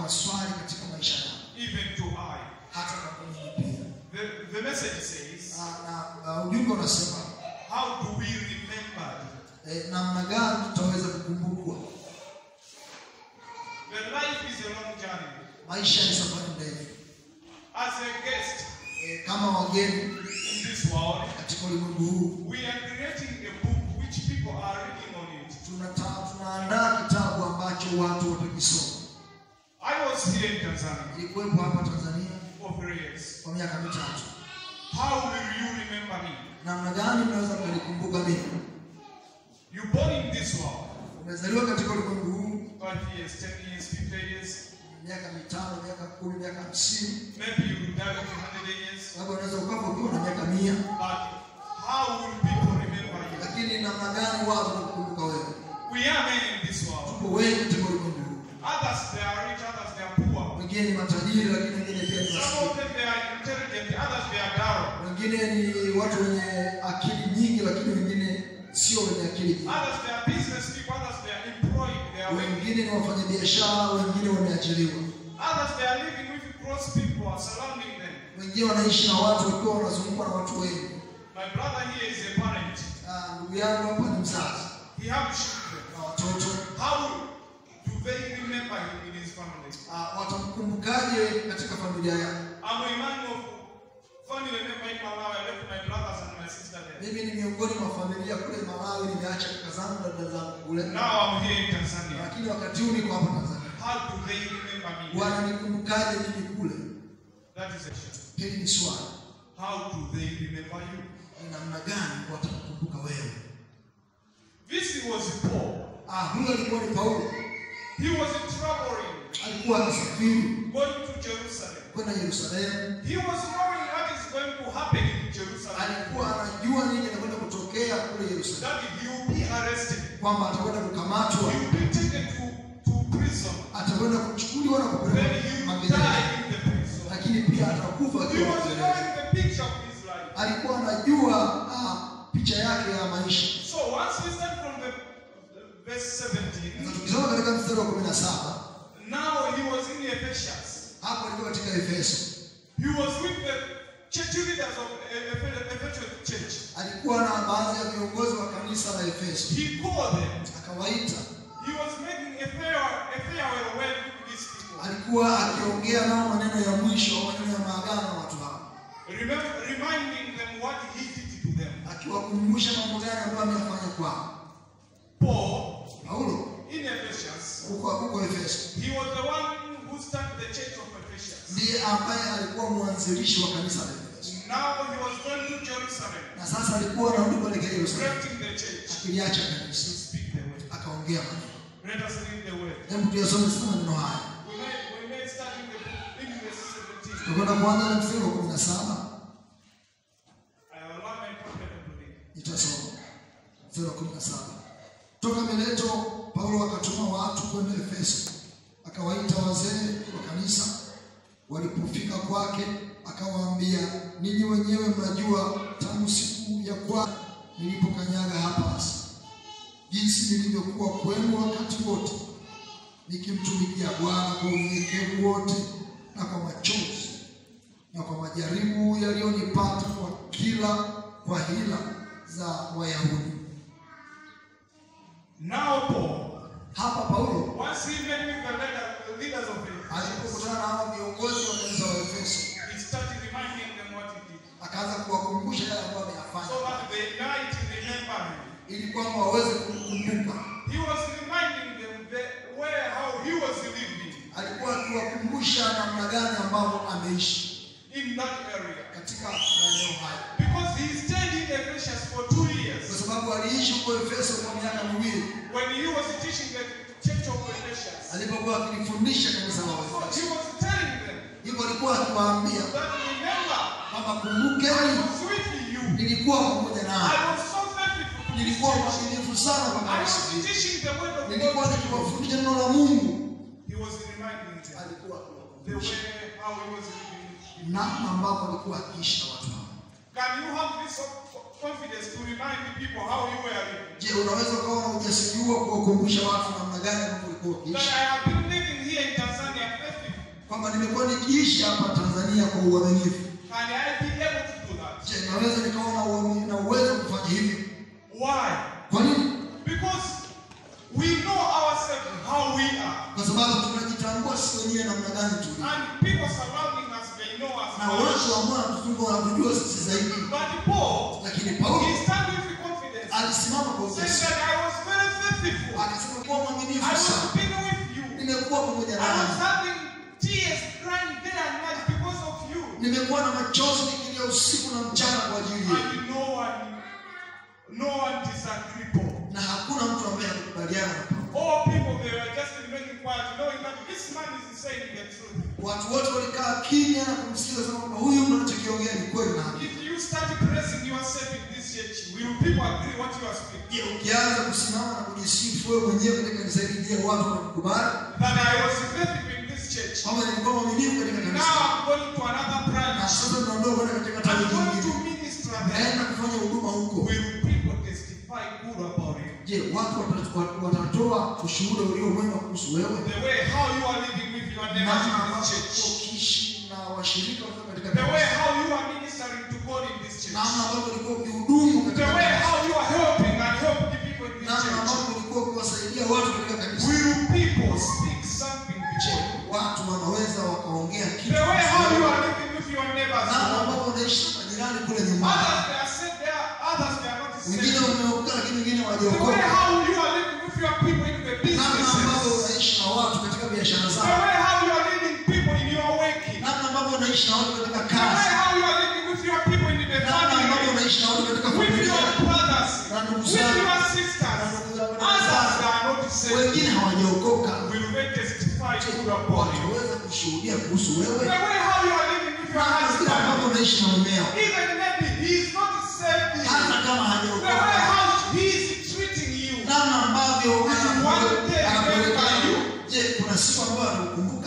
maswali katika maisha yao even to I. hata na mimi pia The, the message says, na, na uh, ujumbe unasema How do we remember? eh, namna gani tutaweza kukumbukwa The life is a long journey. maisha ni safari ndefu As a guest eh, kama wageni in this world, katika ulimwengu huu we are creating a book which people are reading on it. tunata- tunaandaa kitabu ambacho watu watakisoma I was here in Tanzania ilikuwepo hapa tanzania for three years. kwa miaka mitatu How will you remember me? namna gani mnaweza mkanikumbuka mimi You born in this world. umezaliwa katika ulimwengu huu Five years, ten years, fifty years. miaka mitano miaka kumi miaka hamsini Maybe you will die in hundred years. labda unaweza ukafa ukiwa na miaka mia But how will people remember you? lakini namna gani watu watakukumbuka wewe We are men in this world. tuko wengi katika ulimwengu huu Others they are rich, others they are poor. wengine ni matajiri lakini wengine pia ni Some maskini of them they are intelligent, others they are dull. wengine ni watu wenye akili nyingi lakini wengine sio wenye akili nyingi Others they are business people, others they are employed, they are working. wengine ni wafanyabiashara wengine wameajiriwa Others they are living with cross people are surrounding them. wengine wanaishi na watu wakiwa wanazungukwa na watu wengi My brother here is a parent. Ah, ndugu yangu hapa ni mzazi He has children. na watoto How do they remember him in his family? Ah, watamkumbukaje katika familia yao I'm a man of family member in Malawi. I left my brothers and my sister there. mimi ni miongoni mwa familia kule malawi nimeacha kaka zangu na dada zangu kule Now I'm here in Tanzania. lakini wakati huu niko hapa tanzania How do they remember me? wananikumbukaje mimi kule That is a question. hili ni swali How do they remember you? ni namna gani watakukumbuka wewe This was Paul. ah huyo alikuwa ni paulo He was traveling, alikuwa anasafiri going to Jerusalem. kwenda yerusalemu He was knowing what is going to happen in Jerusalem. alikuwa anajua nini anakwenda kutokea kule yerusalemu That he will be arrested. kwamba atakwenda kukamatwa He will be taken to, to prison. atakwenda kuchukuliwa na Then kupelekwa he will magereza die in the prison. lakini pia atakufa He akiwa was magereza knowing the picture of his life. alikuwa anajua ah, picha yake ya maisha So once we start from the the verse 17, na tukisoma katika mstari wa kumi na saba now he was in Ephesians. hapo alikuwa katika efeso He was with the church leaders of Eph- Ephesian church. alikuwa na baadhi ya viongozi wa kanisa la efeso He called them. akawaita He was making a farewell, a farewell word with these people. alikuwa akiongea nao maneno ya mwisho au maneno ya maagano na watu hao Remember, reminding them what he did to them. akiwakumbusha mambo gani ambayo ameyafanya kwao Paul, paulo in Ephesians, huko huko efeso he was the one who started the church of Ephesians. ndiye ambaye alikuwa mwanzilishi wa kanisa la efeso Now he was going to Jerusalem, na sasa alikuwa anarudi kuelekea yerusalemu directing the church akiliacha to kanisa speak the word. akaongea maneno Let us read the word. hebu tuyasome sasa maneno haya We may, we may start in the book, in verse 17. tutakwenda kuanza na mstari wa kumi na saba I will allow my prophet to read. nitasoma mstari wa kumi na saba toka mileto paulo akatuma watu kwenda efeso akawaita wazee wa kanisa walipofika kwake akawaambia ninyi wenyewe mnajua tangu siku ya kwanza nilipokanyaga hapa Asia jinsi nilivyokuwa kwenu wakati wote nikimtumikia bwana kwa unyenyekevu wote na kwa machozi na kwa majaribu yaliyonipata kwa kila kwa hila za wayahudi Now Paul, hapa paulo once he met with the leader, the leaders of Ephesus, alipokutana na hawa viongozi wa kanisa wa efeso he started reminding them what he did. akaanza kuwakumbusha yale ambayo So ameyafanya that they might remember him. ili kwamba waweze kumkumbuka He was reminding them that where how he was living alikuwa akiwakumbusha namna gani ambavyo ameishi in that area. katika maeneo haya Because he stayed in Ephesians for two kwa years. sababu aliishi huko efeso kwa miaka miwili When he was teaching the church of Ephesians. alipokuwa akilifundisha kanisa la So he waefeso was telling them hivyo alikuwa akiwaambia that remember, kwamba I kumbukeni was with you. nilikuwa pamoja I naye was so faithful to this nilikuwa church. mwaminifu sana kwa I kanisa was hili teaching the word of nilikuwa God. nikiwafundisha neno la mungu He was reminding them alikuwa the akiwakumbusha way how he was living. namna ambavyo alikuwa akiishi na watu hao Can you have this confidence to remind the people how you were living? je unaweza ukawa na ujasiri huo kuwakumbusha watu namna gani ambavyo ulikuwa That ukiishi I have been living here in Tanzania kwamba nimekuwa nikiishi hapa Tanzania kwa uaminifu. Can I be able to do that? Je, naweza nikawa na uaminifu na uwezo wa kufanya hivyo? Why? Kwa nini? Because we know ourselves how we are. Kwa sababu tunajitambua sisi wenyewe namna gani tu, And people surrounding us, they know us. na well. watu ambao wanatuzunguka wanatujua sisi zaidi. But Paul, Lakini Paulo he stand with confidence, alisimama kwa saying ujasiri that I was very faithful. akasema, kuwa I mwaminifu was sana, been with you. nimekuwa pamoja I was nawe, having tears crying day and night because of you. nimekuwa na machozi nikilia usiku na mchana kwa ajili yako, And no one, no one disagreed Paul. na hakuna mtu ambaye hakukubaliana na Paulo. All people, they were just remaining quiet, knowing that this man is saying the truth. Watu wote walikaa kimya na kumsikiza sana kwamba huyu mtu anachokiongea ni kweli na haki. If you start praising yourself in this church, will people agree what you are speaking? Je, ukianza kusimama na kujisifu wewe mwenyewe katika kanisa hili, je, watu wanakukubali That I was faithful in this church. kwamba nilikuwa mwaminifu katika Now kanisa? I'm going to another Na branch. sasa tunaondoka kwenda katika tawi I'm going to nyingine, minister there. naenda kufanya huduma huko. Will people testify good about you? Je, watu wata- wat- watatoa ushuhuda ulio mwema kuhusu wewe, The way how you are living with your neighbors namna in ambavyo this ulikuwa church. ukiishi na washirika wako katika The way kanisa, how you are ministering to God in this church. namna ambavyo ulikuwa ukihudumu The katika way kanisa, how you are helping and helping people in this namna church. ambavyo ulikuwa ukiwasaidia watu katika kanisa. Will people speak something Je, before you? watu wanaweza wakaongea kitu The way kuhusu how you wewe? are living with your neighbors. namna ambavyo unaishi na majirani kule nyumbani. Others they are saved there, others they are not Wengine saved. wameokoka lakini wengine The way hawajaokoka. how you are living with your people in the Namna ambavyo businesses. unaishi na watu katika biashara The zao. way how you are leading people in your working. Namna ambavyo unaishi na watu katika The way kazi. how you are living with your people in the Namna ambavyo family. unaishi na watu katika With familia. your brothers. Na ndugu With zako. your Na sisters. ndugu zako na Others wenzako. they are not saved. Wengine hawajaokoka. Will they testify good about you? Wataweza kushuhudia kuhusu The wewe. way how you are living with your Namna vile ambavyo husband. unaishi na mumeo. Even maybe he is not saved. Hata kama The way hajaokoka. how he is treating you. Namna ambavyo Will one day anapeleka. remember you? Je, kuna siku ambayo anakukumbuka